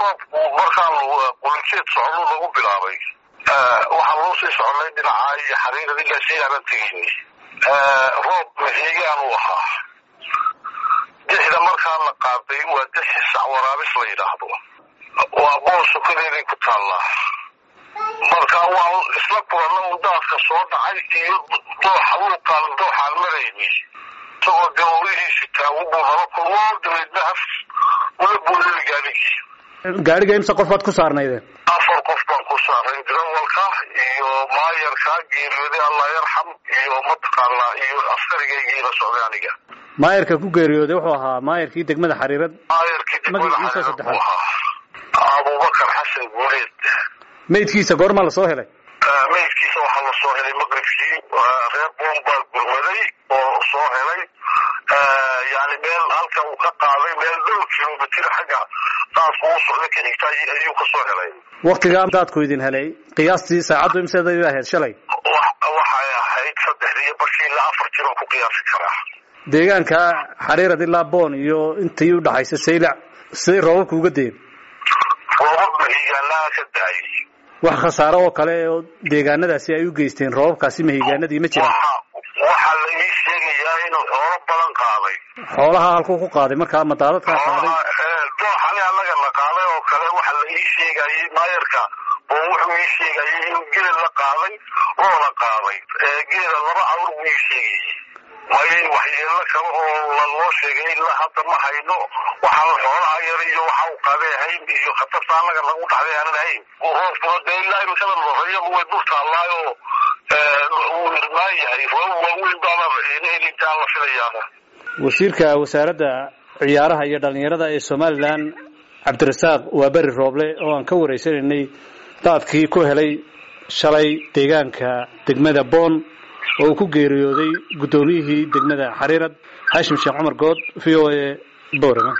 roobku markaan qulinjeed socdo lagu bilaabay waxaan loo sii soconay dhinacaa iyo xariirad ilaa sii aanan tegeyni roob maxiigaan u ahaa dixda markaa la qaaday waa dixi sac waraabis la yidhaahdo waa bool sokadeeday ku taallaa marka waan isla kulanna un daadka soo dhacay iyo dooxa luuqaan dooxaan marayni isagoo dawoolihiisi taagu buu nala kulmo dabeedna haf ula boolili gaadhigii gaadhiga imse qof baad ku saarnaydeen afar qof baan ku saaray darawalka iyo maayarka geeriyooday allah yarxam iyo mataqaanaa iyo askarigaygiila socday aniga maayarka ku geeriyooday wuxuu ahaa maayarkii degmada xariirad maayarkii degmada Magaciisa xariirad saddexaad. buu ahaa abubakar xasan guuleed meydkiisa goormaa lasoo helay meydkiisa waxaa la soo helay maqribkii reer boon baa gurmaday oo soo helay yani meel halka uu ka qaaday meel dhowr kilomitr xagga daadku u socda ka xigta ayuu ka soo helay waktigaa daadku idin helay qiyaastii saacaddu imseeday ahayd shalay Wa- waxay ahayd saddexdii iyo bashii ilaa afar jir oo ku qiyaasi karaa deegaanka xariirad ilaa boon iyo intii udhaxaysa saylac siday roobabku uga deen roobab mahigaanaha ka daayay wax khasaaro oo kale oo deegaanadaasi ay u geysteen roobabkaasi mahigaanadii ma jiraan waxa waxaa la ii sheegayaa inuu xoolo badan qaaday xoolaha halkuu ku qaaday markaa ma daadadkaa qaaday dooxani annaga la qaaday oo kale waxa la ii sheegayay maayarka oo wuxuu ii sheegayay inuu geel la qaaday loola qaaday geela laba awr buu ii sheegayay may waxyeelo kale oo la loo sheegay ilaa hadda ma hayno waxaan xoolaha yar iyo waxa uu qaaday ahayn iyo khatarta annaga lagu dhaxday aanan ahayn roobkuna dee ilaa imikada loreeyaba way dul taallaayo uu irmaan yahay roob waaweyn baana helintaan la filayaana wasiirka wasaaradda ciyaaraha iyo dhallinyarada ee somalilan cabdirasaaq waa beri rooble oo aan ka wareysanaynay daadkii ku helay shalay deegaanka degmada boon oo uu ku geeriyooday guddoomiyihii degmada xariirad xaashim sheekh cumar good v o a boorama